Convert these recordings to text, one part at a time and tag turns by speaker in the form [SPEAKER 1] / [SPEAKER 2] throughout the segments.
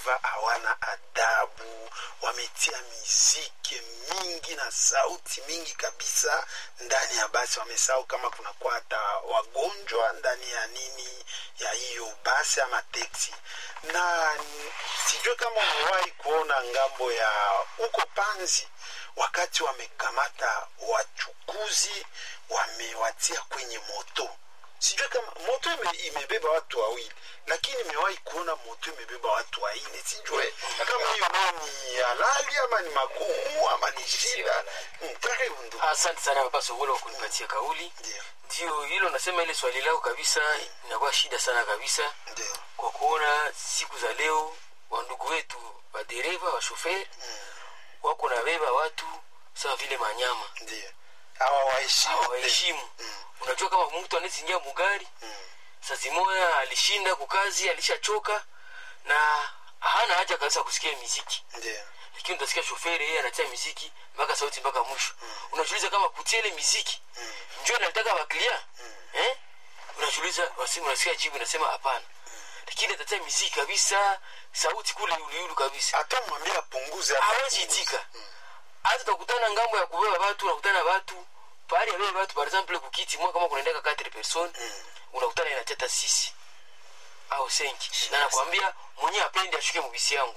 [SPEAKER 1] madereva hawana adabu wametia miziki mingi na sauti mingi kabisa ndani ya basi wamesahau kama kunakuwa hata wagonjwa ndani ya nini ya hiyo basi ama teksi na n- sijui kama umewahi kuona ngambo ya huko panzi wakati wamekamata wachukuzi wamewatia kwenye moto sijui kama moto ime, imebeba watu wawili lakini imewahi kuona moto imebeba watu waine sijue kama hiyo nayo ni halali ama ni magumu ama ni shida Mm, karibu ndugu
[SPEAKER 2] asante sana papa sogolo kwa kunipatia kauli
[SPEAKER 1] ndio
[SPEAKER 2] ndio hilo nasema ile swali lako kabisa inakuwa shida sana kabisa
[SPEAKER 1] ndio
[SPEAKER 2] kwa kuona siku za leo wandugu wetu madereva washoferi wako na beba watu sawa vile manyama
[SPEAKER 1] ndio hawa waheshimu
[SPEAKER 2] hawaheshimu unajua kama mtu anaezingia mugari saa zimoya alishinda kukazi alishachoka na hana haja kabisa kusikia miziki
[SPEAKER 1] ndio
[SPEAKER 2] lakini utasikia shoferi yeye anatia miziki mpaka sauti mpaka mwisho unajiuliza kama kutia ile miziki njo nataka waklia eh? unajiuliza wasimu unasikia jibu nasema hapana lakini atatia miziki kabisa sauti kule uliulu kabisa
[SPEAKER 1] hata mwambie apunguze hata
[SPEAKER 2] hawezi
[SPEAKER 1] apunguze.
[SPEAKER 2] itika hata utakutana ngambo ya kubeba watu unakutana watu pahali ya beba watu par exemple kukiti mwa kama kunaendeka 4 person unakutana inateta sisi au senki na nakwambia mwenyewe apendi ashuke mubisi yangu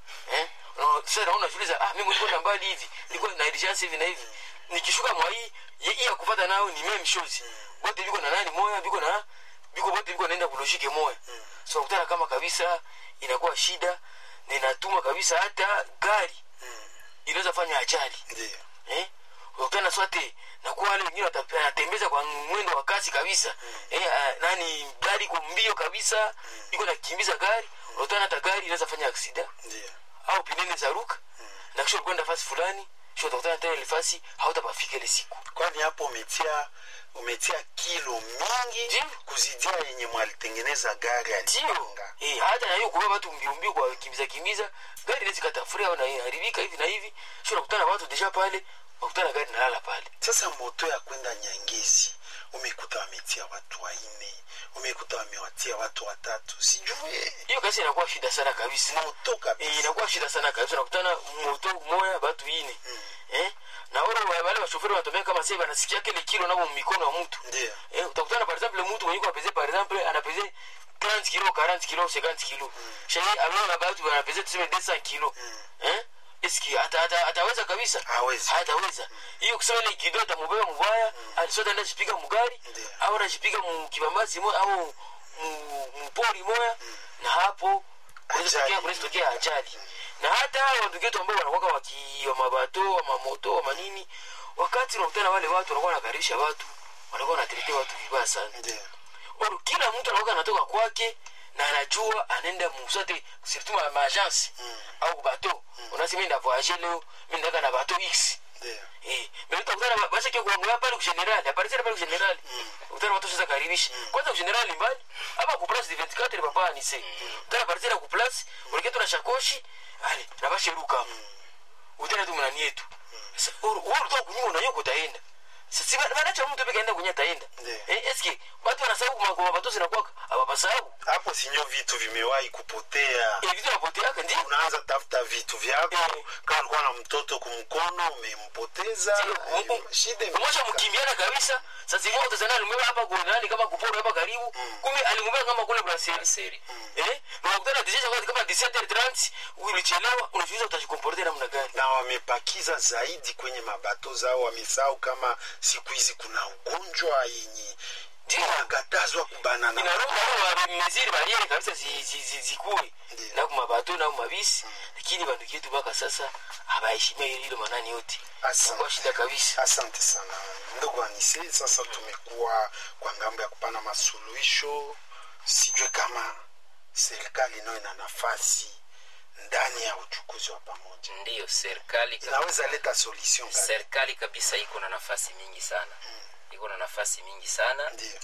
[SPEAKER 2] eh Una- sasa naona unajiuliza ah mimi niko na mbali hivi niko na urgence hivi na hivi nikishuka mwa hii ye- hii ya kufuata nao ni meme shows wote biko na nani moya biko na biko wote biko naenda kulojike moya so unakutana kama kabisa inakuwa shida na inatuma kabisa hata gari inaweza fanya ajali
[SPEAKER 1] ndio
[SPEAKER 2] eh? unakutana swate na kuwa wale wengine wata- wanatembeza kwa mwendo wa kasi kabisa eh, ah, nani gari iko mbio kabisa iko nakimbiza gari unakutana hata gari inaweza fanya aksida
[SPEAKER 1] ndio
[SPEAKER 2] au pinene za ruka na kisha ukwenda fasi fulani kisha utakutana tena ile fasi hautapafika ile siku
[SPEAKER 1] kwani hapo umetia umetia kilo mingi
[SPEAKER 2] Ndio.
[SPEAKER 1] kuzidia yenye mwalitengeneza gari
[SPEAKER 2] ndio
[SPEAKER 1] alipanga
[SPEAKER 2] eh, hata na hiyo kubeba watu mbio mbio kwa kimbiza kimbiza gari inaweza katafuria au inaharibika hivi na hivi kisha unakutana watu deja pale unakutana gari nalala pale
[SPEAKER 1] sasa moto ya kwenda nyangezi umekuta wametia watu waine umekuta wamewatia watu watatu sijue
[SPEAKER 2] hiyo kasi inakuwa shida sana kabisa
[SPEAKER 1] moto
[SPEAKER 2] Eh,
[SPEAKER 1] kabisa
[SPEAKER 2] inakuwa shida sana kabisa unakutana moto moya batu ine eh? na wale wa- wale washoferi wanatumia kama sasa wanasikia kile kilo nabo mikono ya mtu
[SPEAKER 1] ndio
[SPEAKER 2] eh, utakutana par exemple mtu mwenye kwa pese par exemple anapese 30 kilo 40 kilo 50 kilo shehe alo na batu wanapese tuseme 200 kilo eh eski ata, ata, ataweza kabisa
[SPEAKER 1] Hawezi.
[SPEAKER 2] hataweza hiyo kusema ile kido atamubeba mubaya alisota enda jipiga mugari
[SPEAKER 1] Ndio.
[SPEAKER 2] au anajipiga mukibambazi moya au mu- mupori moya na hapo kunaweza
[SPEAKER 1] Ajali.
[SPEAKER 2] tokea- kunaweza tokea ajali na hata hao wandugu wetu ambao wanakuwa waki wa mabato wa mamoto wa manini wakati unakutana wale watu wanakuwa wanakaribisha watu wanakuwa wanatetea watu vibaya sana
[SPEAKER 1] ndio
[SPEAKER 2] Or, kila mtu anakuwa anatoka kwake na anajua anaenda musate surtout ma, ma agence au bato unasema nda voyager leo mimi ndaka na bato x
[SPEAKER 1] ndio
[SPEAKER 2] Eh, mais utakutana basi kwa kuangalia pale kwa general, aparitira pale kwa general. Utana watu sasa karibisha. Kwanza kwa general mbali, hapa ku place de 24 papa ni se. Utana aparitira ku place, unaketo na shakoshi, ale, na bashi ruka. Utana tu mnani yetu. Sasa wewe unatoka kunyuma na yoko utaenda. Sasa bana cha mtu peke enda kunya taenda.
[SPEAKER 1] Ndiyo.
[SPEAKER 2] Eh, eske watu wanasahau kwa kwa watu zinakuwa hawapasahau.
[SPEAKER 1] hapo sinyo vitu vimewahi kupotea
[SPEAKER 2] Eh, vitu napotea ndio.
[SPEAKER 1] unaanza tafuta vitu vyako
[SPEAKER 2] Eh.
[SPEAKER 1] kama ulikuwa na mtoto kumkono umempoteza
[SPEAKER 2] Ndio.
[SPEAKER 1] shida
[SPEAKER 2] mmoja
[SPEAKER 1] imefika.
[SPEAKER 2] mkimbiana kabisa sasa moja utazana alimweba hapa gonani kama kuporo hapa karibu kumbe alimweba kama kule brasserie eh na unakutana dijeja kwa kama 17h30 ulichelewa unajiuliza utajikomporter namna gani
[SPEAKER 1] na wamepakiza zaidi kwenye mabato zao wamesahau kama siku hizi kuna ugonjwa yenye inakatazwa kubanana
[SPEAKER 2] inaroa meziri bariere kabisa zi- zi- zi- zikuwe
[SPEAKER 1] Ndio.
[SPEAKER 2] na kumabato na kumabisi lakini bandu yetu mpaka sasa habaheshimia hilo manani yote
[SPEAKER 1] Asante.
[SPEAKER 2] kwa shida kabisa
[SPEAKER 1] asante sana ndugu anise sasa tumekuwa kwa ngambo ya kupana masuluhisho sijue kama serikali nayo ina nafasi ndani ya uchukuzi wa pamoja
[SPEAKER 3] ndiyo serikali
[SPEAKER 1] inaweza leta solution gani?
[SPEAKER 3] serikali kabisa iko na nafasi mingi sana iko na nafasi mingi sana
[SPEAKER 1] ndio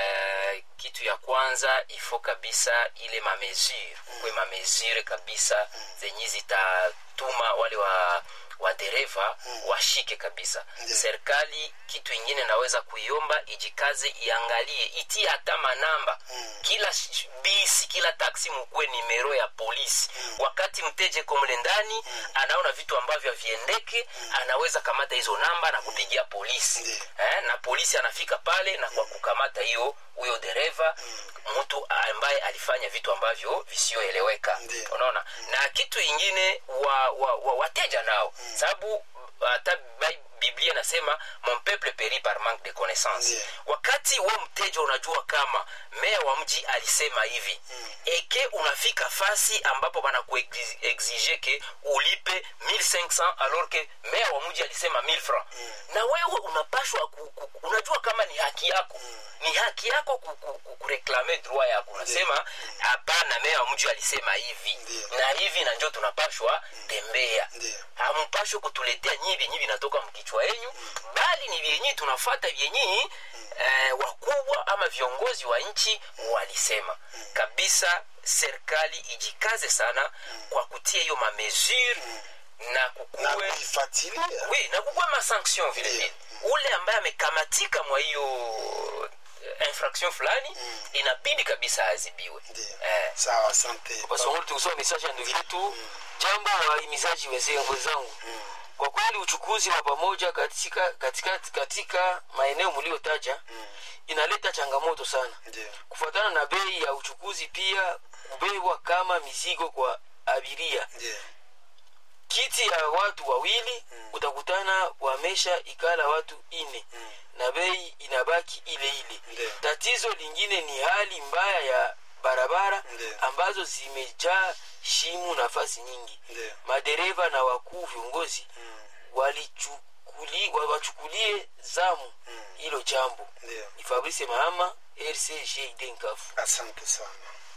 [SPEAKER 3] Eh, kitu ya kwanza ifo kabisa ile mamesure kwe mamesure kabisa zenye zitatuma wale wa wadereva washike kabisa
[SPEAKER 1] Ndiyo.
[SPEAKER 3] serikali kitu ingine naweza kuiomba ijikaze iangalie itie hata manamba kila sh- bisi kila taksi mukuwe nimero ya polisi wakati mteje komle ndani anaona vitu ambavyo haviendeke anaweza kamata hizo namba na kupigia polisi
[SPEAKER 1] Ndiyo.
[SPEAKER 3] eh, na polisi anafika pale na kwa kukamata hiyo huyo dereva mtu ambaye alifanya vitu ambavyo visioeleweka
[SPEAKER 1] Ndiyo.
[SPEAKER 3] unaona na kitu ingine wa, wa, wa, wateja nao sababu hata Bi- biblia nasema mon peuple périt par manque de connaissance
[SPEAKER 1] Ndiyo.
[SPEAKER 3] wakati we mteja unajua kama meya wa mji alisema hivi eke unafika fasi ambapo banakuexige ke ulipe 1500 alors ke meya wa mji alisema 1000 francs na wewe unapashwa ku, ku, unajua kama ni haki yako ni haki yako ku- ku- ku- kureklame droit yako unasema hapana meya wa mji alisema hivi
[SPEAKER 1] Ndiyo.
[SPEAKER 3] na hivi na njo tunapashwa tembea
[SPEAKER 1] Ndiyo.
[SPEAKER 3] hampashwe kutuletea nyi vyenyi vinatoka mkichwa yenyu bali ni vyenyi tunafata vyenyi eh, wakubwa ama viongozi wa nchi walisema kabisa serikali ijikaze sana kwa kutia hiyo mamesure na
[SPEAKER 1] na
[SPEAKER 3] kukuwe
[SPEAKER 1] kuifuatilia
[SPEAKER 3] oui, na kukuwe masanction vile vile ule ambaye amekamatika mwa hiyo eh, infraction fulani inabidi kabisa azibiwe
[SPEAKER 1] Ndiyo.
[SPEAKER 3] eh,
[SPEAKER 1] sawa asante
[SPEAKER 2] basongoli tukusoma mesaje ya ndugu yetu jambo wahimizaji weze- wenzangu kwa kweli uchukuzi wa pamoja katika, katika, katika maeneo mliotaja inaleta changamoto sana
[SPEAKER 1] Ndiyo.
[SPEAKER 2] kufuatana na bei ya uchukuzi pia kubebwa kama mizigo kwa abiria
[SPEAKER 1] Ndiyo.
[SPEAKER 2] kiti ya watu wawili utakutana wamesha ikala watu ine na bei inabaki ile ile
[SPEAKER 1] Ndiyo.
[SPEAKER 2] tatizo lingine ni hali mbaya ya barabara
[SPEAKER 1] Ndiyo.
[SPEAKER 2] ambazo zimejaa shimu nafasi nyingi
[SPEAKER 1] Ndiyo.
[SPEAKER 2] madereva na wakuu viongozi walichukuli, wa- wachukulie zamu hilo jambo
[SPEAKER 1] Ndiyo.
[SPEAKER 2] ni fabrice mahama rcgd nkafu
[SPEAKER 1] asante sana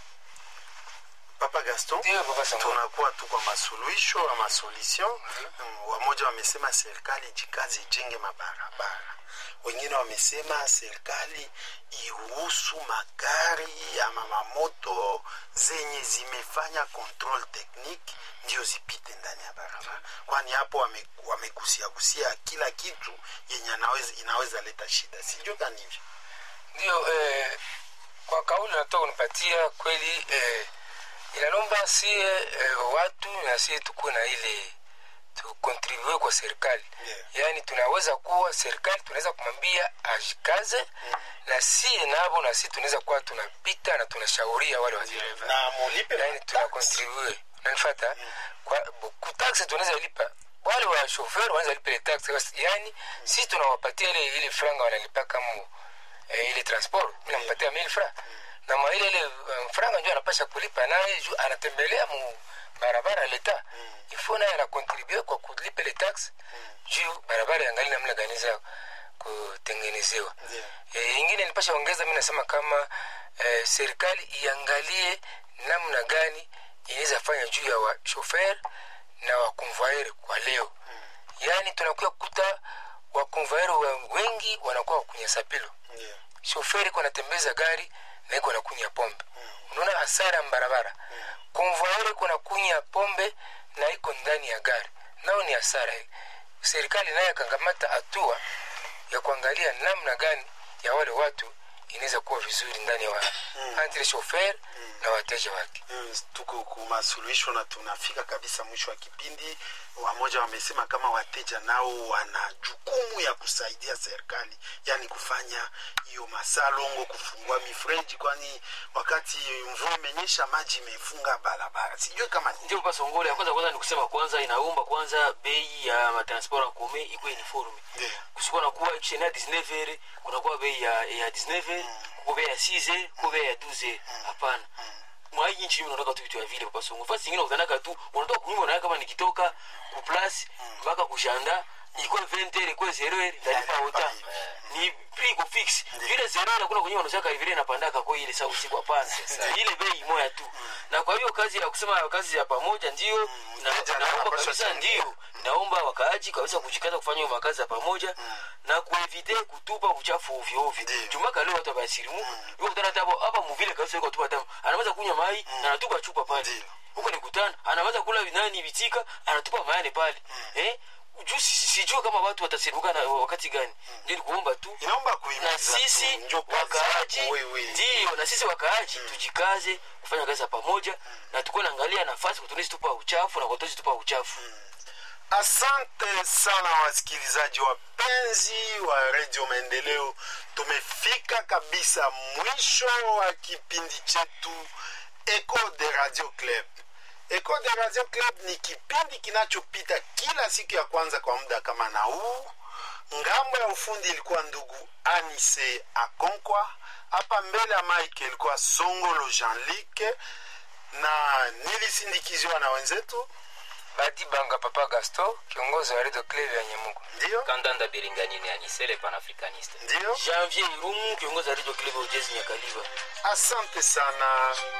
[SPEAKER 1] papa gaston
[SPEAKER 4] Ndiyo, Papa Sango.
[SPEAKER 1] tunakuwa tu kwa masuluhisho ama solution mm, wamoja wamesema serikali jikazi ijenge mabarabara wengine wamesema serikali iruhusu magari ama mamoto zenye zimefanya control technique ndio zipite ndani ya barabara kwani hapo wame- wamegusiagusia kila kitu yenye anaweza, inaweza leta shida sijui kani hivyo
[SPEAKER 4] ndio eh, kwa kauli natoka kunipatia kweli eh, inalomba sie eh, watu na sie tukuwe na ile tukontribue kwa serikali
[SPEAKER 1] Yeah.
[SPEAKER 4] yaani tunaweza kuwa serikali tunaweza kumwambia ajikaze na sie navo na sie tunaweza kuwa tunapita na tunashauria wale wadereva
[SPEAKER 1] na mulipe
[SPEAKER 4] yani
[SPEAKER 1] matax.
[SPEAKER 4] tunakontribue unanifata kwa kutaksi tunaweza lipa wale wa shofer wanaweza lipa ile taxi basi yani sisi tunawapatia ile ile franga wanalipa kama eh, ile transport mimi nampatia 1000 francs na mwa ile ile um, franga ndio anapasha kulipa naye juu anatembelea mu barabara leta ifo naye anakontribue kwa kulipa ile tax juu barabara yangali namna gani za kutengenezewa
[SPEAKER 1] Ndiyo.
[SPEAKER 4] e, ingine nipasha ongeza mi nasema kama e, serikali iangalie namna gani inaweza fanya juu ya washofer na wakonvoyeur kwa leo yaani tunakuya kuta wakonvoyeur wa wengi wanakuwa wakunya sapilo
[SPEAKER 1] Ndiyo.
[SPEAKER 4] shoferi iko anatembeza gari na iko nakunya pombe unaona hasara ya barabara konvoyeur iko nakunya pombe na iko ndani ya gari nao ni hasara serikali naye akangamata hatua ya kuangalia namna gani ya wale watu inaweza kuwa vizuri ndani ya wa entre shofer na wateja wake
[SPEAKER 1] Mm, tuko kumasuluhisho na tunafika kabisa mwisho wa kipindi wamoja wamesema kama wateja nao wana jukumu ya kusaidia serikali yani kufanya hiyo masalongo kufungua mifreji kwani wakati mvua imenyesha maji imefunga barabara sijui kama ni
[SPEAKER 2] ndio pasongole ya kwanza kwanza ni kusema kwanza inaomba kwanza bei ya matransport ya kome ikuwe uniforme
[SPEAKER 1] Ndiyo.
[SPEAKER 2] kusikuwa na kuwa chena 19 heure kunakuwa bei ya, ya 19 heure kuko bei ya 6 heure kuko bei ya 12 heure hapana mwa hii nchi mimi unaondoka tu vitu ya vile papa songo fasi nyingine unatanaka tu unatoka kunyumba na kama nikitoka ku place mpaka kushanda iko 20 heure iko 0 heure ndalipa ota ni prix iko fix vile 0 heure kuna kwenye wanashaka vile inapandaka kwa ile saa usiku hapana Ni ile bei moja tu na kwa hiyo kazi ya kusema kazi ya pamoja ndio na
[SPEAKER 1] mteja
[SPEAKER 2] naomba
[SPEAKER 1] anapaswa
[SPEAKER 2] kabisa
[SPEAKER 1] changia.
[SPEAKER 2] ndio naomba wakaaji kabisa kujikaza kufanya hiyo makazi ya pamoja na kuevite kutupa uchafu ovyo ovyo
[SPEAKER 1] Ndiyo.
[SPEAKER 2] jumaka leo watu wabasirimu yuko kutana hata hapo hapa muvile kabisa yuko tupa tamu anaweza kunywa mai na anatupa chupa pale
[SPEAKER 1] Ndiyo.
[SPEAKER 2] huko ni kutana anaweza kula nani vitika anatupa mayane pale eh juu si- si- sijue kama watu watasirimuka na wakati gani ndio ni kuomba tu
[SPEAKER 1] inaomba
[SPEAKER 2] na
[SPEAKER 1] kuhimiza
[SPEAKER 2] sisi
[SPEAKER 1] tu, njo kazi
[SPEAKER 2] wakaaji
[SPEAKER 1] yako wewe.
[SPEAKER 2] ndio na sisi wakaaji tujikaze kufanya kazi ya pamoja na tukuwe naangalia nafasi kutunisi tupa uchafu na kutozi tupa uchafu
[SPEAKER 1] asante sana wasikilizaji wapenzi wa redio maendeleo tumefika kabisa mwisho wa kipindi chetu eco de radio club eco de radio club ni kipindi kinachopita kila siku ya kwanza kwa muda kama na huu ngambo ya ufundi ilikuwa ndugu anise akonkwa hapa mbele ya mike ilikuwa songolo jean-luc na nilisindikiziwa na wenzetu
[SPEAKER 4] badi banga papa gaston kiongozi wa redio club ya nyemugo
[SPEAKER 1] ndio
[SPEAKER 3] kandanda biringanini anisele panafricaniste
[SPEAKER 1] ndio
[SPEAKER 2] janvier irumu kiongozi wa radio club ya ujezi nyakaliva
[SPEAKER 1] asante sana